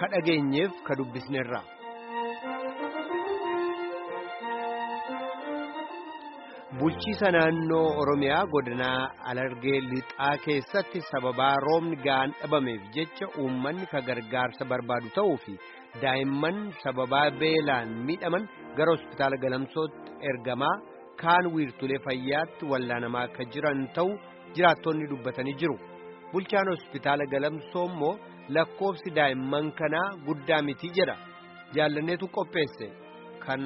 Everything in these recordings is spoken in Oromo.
ka dhageenyeef ka dubbisneerra. Bulchiisa naannoo Oromiyaa godinaa Alargee Lixaa keessatti sababaa roobni ga'aan dhabameef jecha uummanni ka gargaarsa barbaadu ta'uu fi daa'imman sababaa beelaan miidhaman gara hospitaala galamsootti ergamaa kaan wiirtulee fayyaatti wallaanamaa akka jiran ta'u jiraattonni dubbatanii jiru. Bulchaan hospitaala galamsoo immoo lakkoofsi daa'imman kanaa guddaa miti jedha. Jaallanneetu qopheesse kan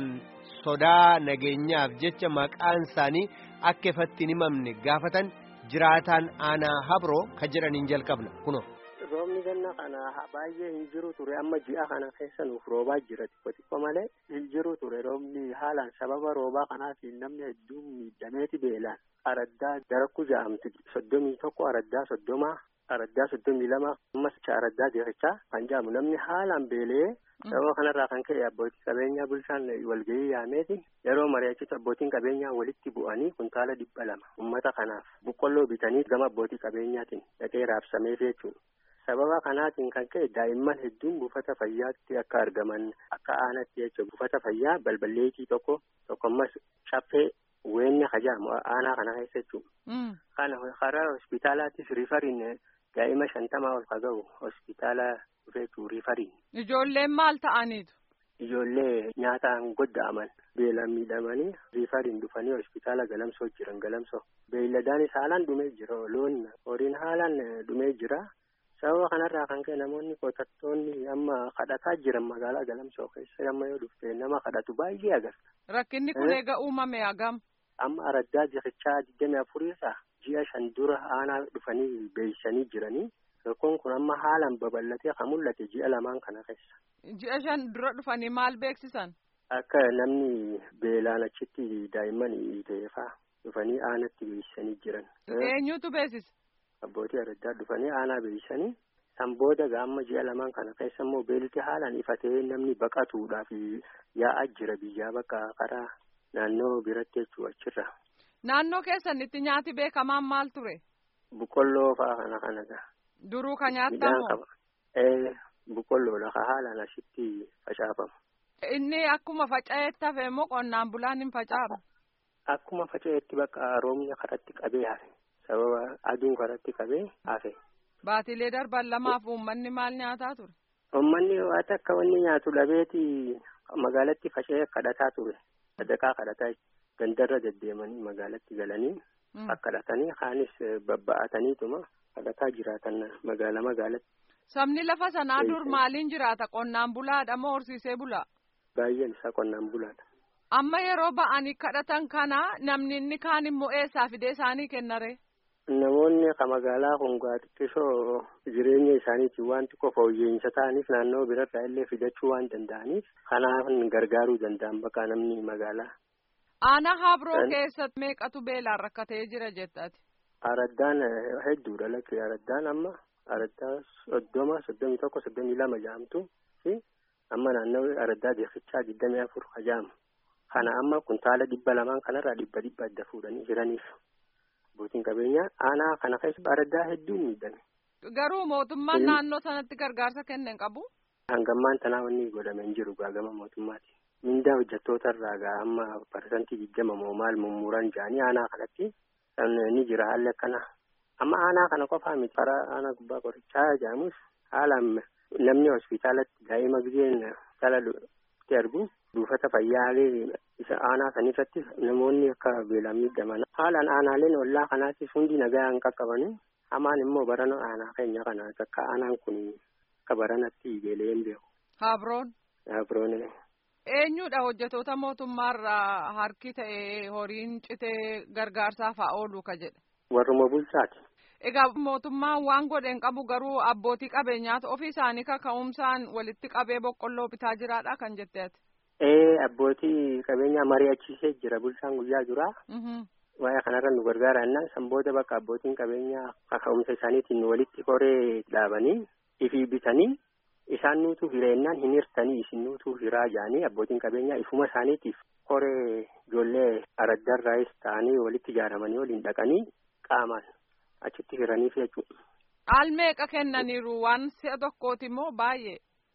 sodaa nageenyaaf jecha maqaan isaanii akka ifatti hin himamne gaafatan jiraataan aanaa habroo ka jedhaniin jalqabna kuno. Roobni ganna kana baay'ee hin jiru ture amma ji'a kana keessa nuuf roobaa jira xiqqoo xiqqoo malee hin jiru ture roobni haalaan sababa roobaa kanaatiin namni hedduun miidhameeti beelaan araddaa darakkuu ja'amti soddomii tokko araddaa soddomaa araddaa soddomii lama ammas araddaa deekichaa kan ja'amu namni haalaan beelee sababa kanarraa kan ka'e abbootii qabeenyaa bulchaan walgahii yaameeti yeroo mari'achitti abbootiin qabeenyaa walitti bu'anii kuntaala dhibba lama uummata kanaaf boqqolloo bitanii gama abbootii qabeenyaatiin dhaqee raabsameef jechuudha. sababa kanaatiin kan ka'e daa'imman hedduun buufata fayyaatti akka argaman akka aanatti jechuudha buufata fayyaa balballeetii tokko tokko ammas caffee weenna hajaamu aanaa kana keessa jechuudha. kana karaa hospitaalaattis rifariin daa'ima shantamaa ol ka ga'u hospitaala dhufeetu rifariin. Ijoolleen maal ta'aniitu? Ijoollee nyaataan godda'aman beelaan miidhamanii rifariin dhufanii hospitaala galamsoo jiran galamsoo beeyladaanis haalaan dhumee jira loon horiin haalaan dhumee jira. sababa kanarraa kan ka'e namoonni qotattoonni amma kadhataa jiran magaalaa galamsoo keessa amma yoo dhufte nama kadhatu baay'ee agarta. Rakkinni kun eega uumame hagam. Amma araddaa jikichaa digdami afuriirraa ji'a shan dura aanaa dhufanii beeksisanii jiranii rakkoon kun amma haalaan babal'atee kan mul'ate ji'a lamaan kana keessa. Ji'a shan dura dhufanii maal beeksisan? Akka namni beelaan achitti daa'imman hiiteefaa dhufanii aanatti beeksisanii jiran. Eenyutu beeksisa? Abbootii araddaa dhufanii aanaa beeksisanii san booda gaamma ji'a lamaan kana keessa immoo beelti haalaan ifatee namni baqatuudhaaf yaa'aa jira biyyaa bakka karaa naannoo biratti jechuudha achirra. Naannoo keessanitti nyaati beekamaan maal ture? Boqqolloo fa'aa kana kanadha. Duruu kan nyaattamu? Ee boqqolloodha ka haalaan asitti facaafamu. Inni akkuma faca'eetti hafe immoo qonnaan bulaan hin facaafa? Akkuma faca'eetti bakka roobni karatti qabee hafe. sababa aduun karatti qabee hafe. Baatilee darban lamaaf uummanni maal nyaataa ture? Uummanni waan akka wanni nyaatu dhabeeti magaalatti faca'ee kadhataa ture. Sadaqaa kadhataa gandarra deddeemanii magaalatti galanii kadhatanii kaanis babba'ataniituma kadhataa jiraatan magaala magaalatti. Sabni lafa sanaa dur maaliin jiraata? Qonnaan bulaadha moo horsiisee bulaa? Baay'een isaa qonnaan bulaadha. Amma yeroo ba'anii kadhatan kana namni inni kaan immoo eessaa fidee isaanii kennare? Namoonni ka magaalaa kun xiqqisoo jireenya isaaniitiin waan xiqqoo fooyya'insa ta'aniif naannoo birarraa illee fidachuu waan danda'aniif kanaaf gargaaruu danda'an bakka namni magaalaa. Aanaa Habroo keessatti meeqatu beelaan rakkatee jira jettati? Araddaan hedduudha lakkee araddaan amma araddaa soddoma soddomii tokko soddomii lama jaamtu fi amma naannoo araddaa beekichaa digdamii afur hajaamu. Kana amma kuntaala dhibba lamaan kanarraa dhibba dhibba adda fuudhanii jiraniif. Abbootiin qabeenyaa aanaa kana keessa araddaa hedduun miidhame. Garuu mootummaan naannoo sanatti gargaarsa kenneen qabu? Hangammaan tanaa wanni godhame hin jiru gama mootummaati. Mindaa hojjettoota irraa gaa amma parsantii digdama moo maal mummuran jedhanii aanaa kanatti ni jira haalli akkana. Amma aanaa kana qofaa miti karaa aanaa gubbaa qorichaa jedhamus haalaan namni hospitaalatti daa'ima gizeen hospitaala argu buufata fayyaalee isa aanaa sanirratti namoonni akka beelaan miidhaman haalaan aanaaleen ollaa kanaattis hundi nagaa hin qaqqabani hamaan immoo barana aanaa keenya kana akka aanaan kun akka baranatti beelee hin beeku. Habroon. Habroon. Eenyudha hojjetoota mootummaarraa harki ta'e horiin citee gargaarsaaf haa oolu ka jedhe. Warruma bulchaati. Egaa mootummaan waan godheen qabu garuu abbootii qabeenyaatu ofii isaanii kaka'umsaan walitti qabee boqqolloo bitaa jiraadha kan jetteeti. Ee abbootii qabeenyaa mari'achiisee jira bulchaan guyyaa jira. Waa'ee kanarra nu gargaara jennaan san booda bakka abbootiin qabeenyaa kaka'umsa isaaniitiin walitti koree dhaabanii ifii bitanii isaan nuutu hireennaan hin hirtanii isin nuutu hiraa jedhanii abbootiin qabeenyaa ifuma isaaniitiif koree ijoollee araddarraayis ta'anii walitti ijaaramanii waliin dhaqanii qaamaan achitti hiraniif jechuudha. Al meeqa kennaniiru waan si'a tokkooti moo baay'ee?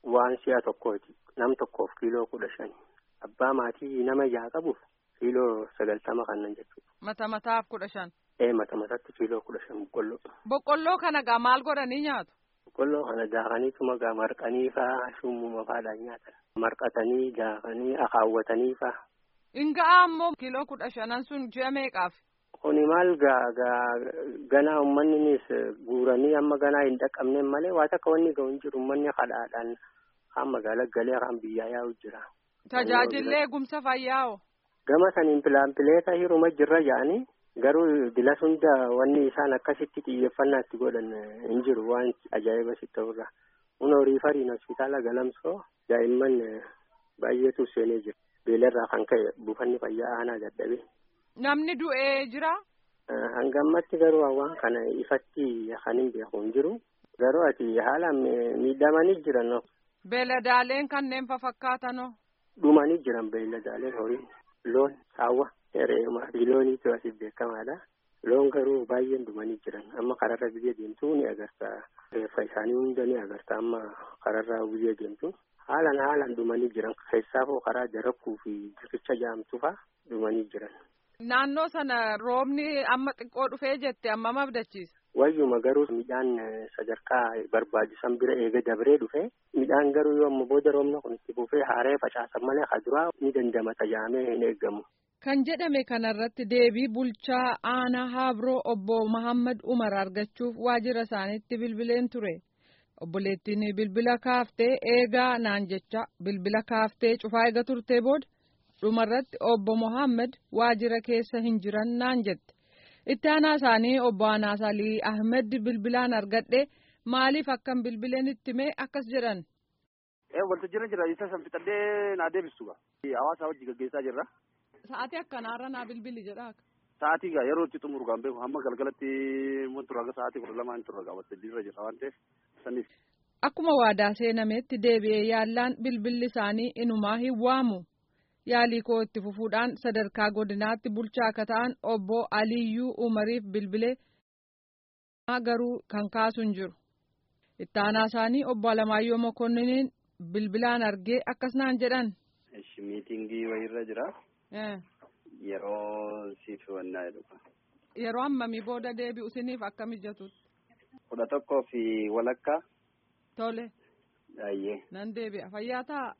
waan si'a tokkooti nam tokkoof kiiloo kudha shani abbaa maatii nama jaha qabuuf kiiloo sagaltama kannan jechuudha. Mata mataaf kudha shan. Ee mata mataatti kiiloo kudha shan boqqolloo. Boqqolloo kana gaa maal godhanii nyaatu? Boqqolloo kana daakaniituma gaa marqanii faa shummuma faadhaan nyaatan. Marqatanii daakanii akaawwatanii faa. Inga'aa ammoo kiiloo kudha shanan sun ji'a meeqaaf? Kuni maal gaa gaa ganaa uummanninis guuranii amma ganaa hin dhaqqabneen malee waa takka wanni ga'u hin jiru uummanni kadhaadhaan kaan magaalaa galee kaan biyyaa yaa'u jira. Tajaajillee eegumsa fayyaa'oo? Gama saniin pilaanpileeta hiruma jirra ja'anii garuu dila hunda wanni isaan akkasitti xiyyeeffannaa itti godhan hin jiru waan ajaa'iba sitti ta'urra. Kun horii fariin hospitaala galamsoo daa'imman baay'eetu seenee jira. Beelarraa kan ka'e buufanni fayyaa aanaa dadhabe. Namni du'ee jira? Hanga ammatti garuu waan kana ifatti kan hin beeku hin jiru. Garuu ati haalaan miidhamanii jiran. Beeladaaleen kanneen fafakkaatano. Dhumanii jiran beeladaaleen horii loon saawwa re'ee fi looniitu asiif beekamaadha. Loon garuu baay'een dhumanii jiran amma kararra biyya deemtu ni agarta. Reeffa isaanii hunda ni agarta amma kararra biyya deemtu. Haalaan haalaan dhumanii jiran keessaafoo karaa jarakkuu fi jirkicha jaamtu fa'aa dhumanii jiran. Naannoo sana roobni amma xiqqoo dhufee jette amma mabdachiisa. Wayyuma garuu midhaan sadarkaa barbaachisan bira eega dabree dhufe midhaan garuu yoo amma booda roobna kun itti fufee haaree facaasan malee kaduraa ni dandamata jaamee hin eeggamu. Kan jedhame kanarratti deebii bulchaa aanaa Habroo obbo Mahammad Umar argachuuf waajjira isaaniitti bilbileen ture. Obboleettiin bilbila kaaftee eegaa naan jecha bilbila kaaftee cufaa eega turtee booda dhumarratti obbo Mohaammed waajjira keessa hin jiran naan jette. Itti aanaa isaanii obbo Anaasalii Ahmed bilbilaan argadhe maaliif akkan bilbileen itti mee akkas jedhan. Waltajjiirra jira isa san fixadhee naa deebisu hawaasa wajji gaggeessaa jirra. Sa'aatii akkanaarra naa bilbili jedhaa. Sa'aatii gaa yeroo itti xumuru gaan beeku hamma galgalatti mun turra aga sa'aatii kudha lamaa hin turra gaa waltajjiirra jira waan ta'eef saniif. Akkuma waadaa seenameetti deebi'ee yaallaan bilbilli isaanii inumaa hin waamu. Yaalii koo itti fufuudhaan sadarkaa godinaatti bulchaa akka ta'an obbo Aliyyuu Umariif bilbilee garuu kan kaasu hin jiru. Itti aanaa isaanii obbo Alamaayyoo Mokonniin bilbilaan argee akkas naan jedhan. Miitingii wayiirra jira. Yeroo siif wannaa jedhu. Yeroo hammamii booda deebi'u isiniif akka mijatutti. Kudha tokkoo fi walakkaa. Tole. Baay'ee. Nan deebi'a fayyaa ta'a.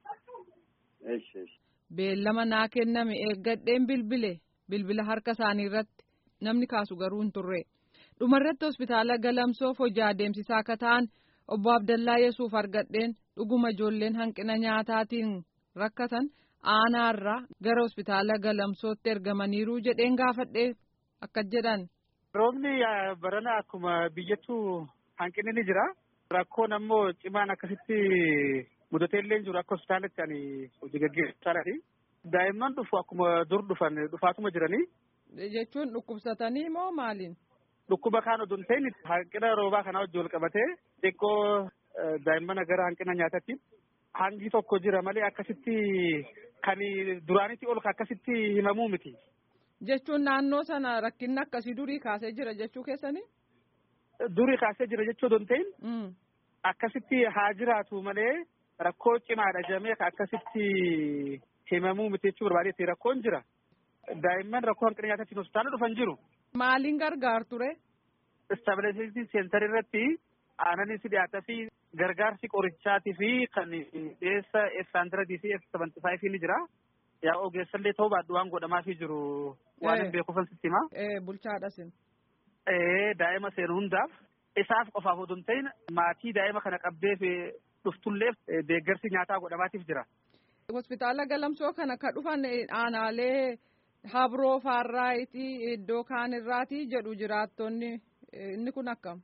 Eesh eesh. Beellama naa kenname eeggadheen bilbile bilbila harka isaanii irratti namni kaasu garuu hin turre. Dhumarratti hospitaala galamsoof hojii adeemsisaa akka ta'an obbo Abdallaa Yesuuf argadheen dhuguma ijoolleen hanqina nyaataatiin rakkatan aanaarraa gara hospitaala galamsootti ergamaniiru jedheen gaafadhee akkas jedhan. Roobni barana akkuma biyyattuu hanqinni ni jira. Rakkoon ammoo cimaan akkasitti mudateellee jiru akka hospitaalatti ani hojii gaggeessaadhaani. Daa'imman dhufu akkuma dur dhufan dhufaatuma jiranii. Jechuun dhukkubsatanii moo maaliin? Dhukkuba kaan odoo hin ta'in hanqina roobaa kanaa wajjin wal qabatee xiqqoo daa'imman gara hanqina nyaatatti hangi tokko jira malee akkasitti kan duraanitti ol akkasitti himamuu miti. Jechuun naannoo sana rakkinni akkasii durii kaasee jira jechuu keessanii? Durii kaasee jira jechuu odoo hin ta'in akkasitti haa jiraatu malee rakkoo cimaadha jedhamee akkasitti himamuu miti jechuu barbaadeetti rakkoon jira. Daa'imman rakkoo hanqina nyaataatiin hospitaala dhufan jiru. Maaliin gargaar ture? Stabilizeeshin seentar irratti aananis dhiyaataa fi gargaarsi qorichaatii fi kan dhiyeessa F100 fi F75 ni jira. Yaa ogeessallee ta'uu baadhu waan godhamaafii jiru waan hin beekuufan sitti himaa. Bulchaadhasin. Daa'ima seenu hundaaf isaaf qofaaf odoo hin ta'in maatii daa'ima kana qabdeef dhuftulleef deeggarsi nyaataa godhamaatiif jira. Hospitaala galamsoo kana ka dhufan aanaalee habroo faarraayitii iddoo kaan irraati jedhu jiraattonni inni kun akkam.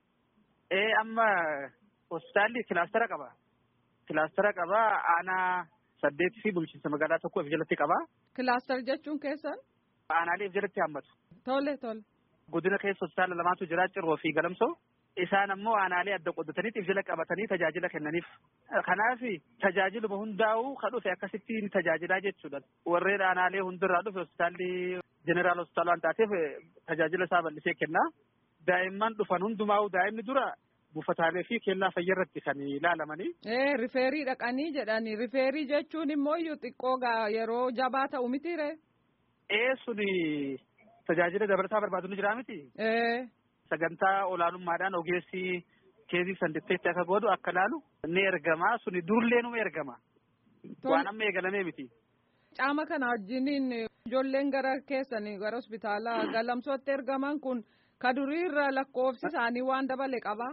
Ee amma hospitaalli kilaastara qaba. Kilaastara qaba aanaa saddeetii fi bulchiinsa magaalaa tokko of jalatti qaba. Kilaastar jechuun keessan? Aanaalee of jalatti hammatu. Tole tole. Godina keessa hospitaala lamaatu jira cirroo fi galamsoo. Isaan ammoo aanaalee adda qoddatanii if jala qabatanii tajaajila kennaniif. Kanaaf tajaajiluma hundaa'uu kan dhufe akkasittiin tajaajilaa jechuudha. Warreen aanaalee hundirraa dhufe hospitaalli jeneraal hospitaala waan taateef tajaajila isaa bal'isee kenna. Daa'imman dhufan hundumaa'uu daa'imni dura buufataalee fi kellaa fayyaa irratti kan ilaalamanii. Ee rifeerii dhaqanii jedhani rifeerii jechuun immoo iyyuu xiqqoo yeroo jabaa ta'u mitiire. Ee suni tajaajila dabalataa barbaadu ni jira miti. Ee. Sagantaa olaanummaadhaan ogeessi keezii sanditteetti akka godhu akka laalu ni ergama suni durlee numa ergama. Waan amma eegalamee miti. Caama kana wajjiniin ijoolleen gara keessanii gara hospitaala galamsootti ergaman kun ka duriirra lakkoofsi isaanii waan dabale qabaa.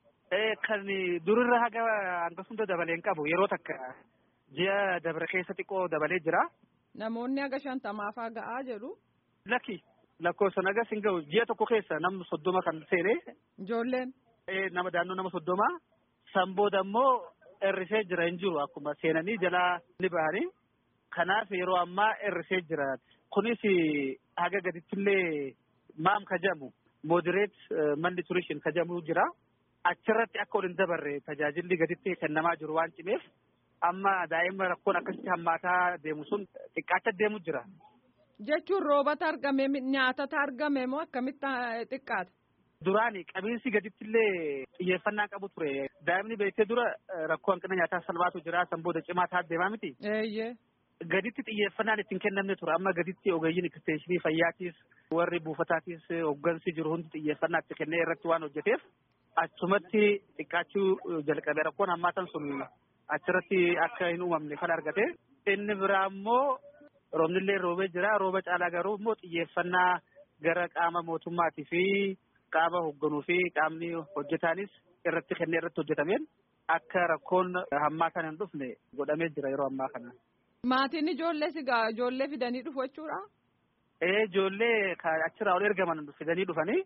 Kan durirra haga hangasunda dabalee hin qabu yeroo takka ji'a dabre keessa xiqqoo dabalee jira. Namoonni haga shantamaafaa ga'aa jedhu. Lakki lakkoofsa nagas hin ga'u ji'a tokko keessa namni soddoma kan seene. Ijoolleen. Nama daannoo nama soddoma san booda immoo hir'isee jira hin jiru akkuma seenanii jalaa ni bahanii. Kanaaf yeroo ammaa hir'isee jira. Kunis haga gadittillee maam kajamu moderate malnutrition kajamu jira. Achirratti akka ol hin dabarre tajaajilli gaditti kennamaa jiru waan cimeef amma daa'ima rakkoon akkasitti hammaataa deemu sun xiqqaachaa deemu jira. Jechuun roobata argame nyaatata argame moo akkamitti xiqqaata? Duraani qabiinsi gadittillee xiyyeeffannaa qabu ture. Daa'imni beektee dura rakkoo hanqina nyaataa salphaatu jira san booda cimaa ta'a deemaa miti. Eeyyee. Gaditti xiyyeeffannaan ittiin kennamne ture amma gaditti ogeeyyiin eksteenshinii fayyaatiis warri buufataatiis hooggansi jiru hundi xiyyeeffannaa itti kennee irratti waan hojjeteef achumatti xiqqaachuu jalqabe rakkoon hammaatan sun achirratti akka hin uumamne kan argate inni biraa immoo roobnillee roobee jira rooba caalaa garuu immoo xiyyeeffannaa gara qaama mootummaatii fi qaama hoogganuu fi qaamni hojjetaanis irratti kennee irratti hojjetameen akka rakkoon hammaatan hin dhufne godhamee jira yeroo ammaa kana. Maatiin ijoollee sigaa ijoollee fidanii dhufu jechuudha. Ee ijoollee achirraa ol ergaman fidanii dhufanii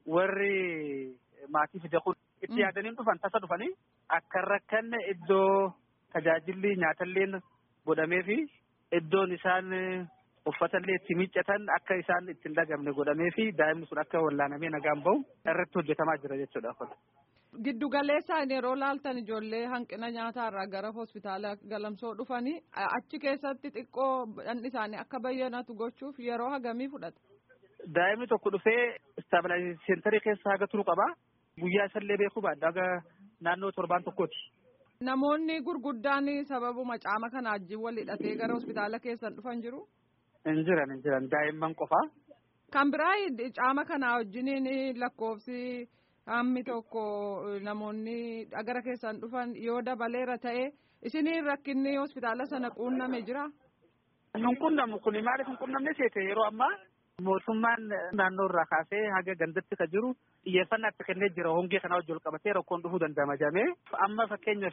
warri maatii fide kun itti yaadanii dhufan tasa dhufanii akka rakkanne iddoo tajaajilli nyaatalleen godhamee fi iddoon isaan uffatallee itti miiccatan akka isaan ittiin dhagamne godhamee fi daa'imni sun akka wallaanamee nagaan bahu irratti hojjetamaa jira jechuudha. Giddu galeessaan yeroo laaltan ijoollee hanqina nyaataa gara hospitaala galamsoo dhufanii achi keessatti xiqqoo dhandhi isaanii akka bayyanatu gochuuf yeroo hagamii fudhata. Daa'imni tokko dhufee istaabilizaayizeeshinii seenterii keessa haga turu qaba. Guyyaa isallee beekuu baadda haga naannoo torbaan tokkooti. Namoonni gurguddaan sababuma caama kana wajjin wal hidhatee gara hospitaala keessan dhufan jiru. Hin jiran hin jiran daa'imman qofaa. Kan biraa caama kana wajjiniin lakkoofsi. hammi tokko namoonni gara keessan dhufan yoo dabaleera ta'e isiniin rakkinni hospitaala sana quunname jira. Nun qunnamu kun maaliif hin qunnamne seete yeroo ammaa mootummaan naannoo irraa kaasee haga gandatti kan jiru xiyyeeffannaa itti kennee jira hongee kana wajjin qabatee rakkoon dhufuu danda'ama jedhamee amma fakkeenyaaf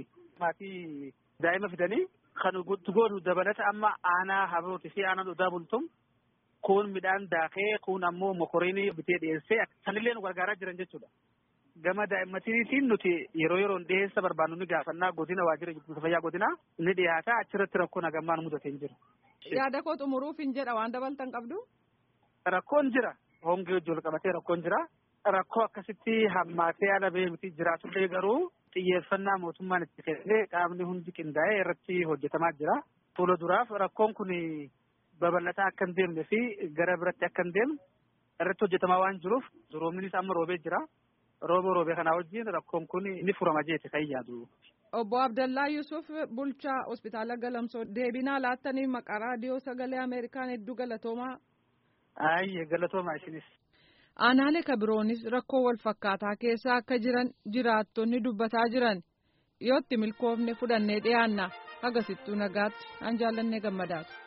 maatii daa'ima fidanii kan godhu dabalata amma aanaa habrooti fi aanaa odaa bultum kun midhaan daakee kun ammoo mokoriinii bitee dhiyeessee sanillee nu gargaaraa jiran jechuudha. Gama daa'immaniitiin nuti yeroo yeroon dhiyeessa barbaannu ni gaafannaa godina waajjira eegumsa fayyaa godina ni dhiyaata achirratti rakkoon hagammaan mudatee hin jiru. Yaada koo xumuruuf hin jedha waan dabaltan qabdu. Rakkoon jira hongee wajjin qabatee rakkoon jira. Rakkoo akkasitti hammaatee ala bahee miti jiraatullee garuu xiyyeeffannaa mootummaan itti kennee qaamni hundi qindaa'ee irratti hojjetamaa jira. Fuula duraaf rakkoon kun babal'ataa akka hin deemne fi gara biratti akka hin deemne irratti hojjetamaa waan jiruuf roobnis amma roobee jira. Rooba roobee kanaa wajjin rakkoon kun ni furama jeete kan yaadu. Obbo Abdallaa Yusuf bulchaa hospitaala Galamsoo deebinaa laattanii maqaa raadiyoo sagalee Ameerikaan hedduu galatoomaa. Ayyee galatoomaa isinis. Aanaalee kabiroonis rakkoo wal fakkaataa keessa akka jiran jiraattonni dubbataa jiran yoo itti milkoofne fudhannee dhiyaanna hagasittuu nagaatti an jaallannee gammadaati.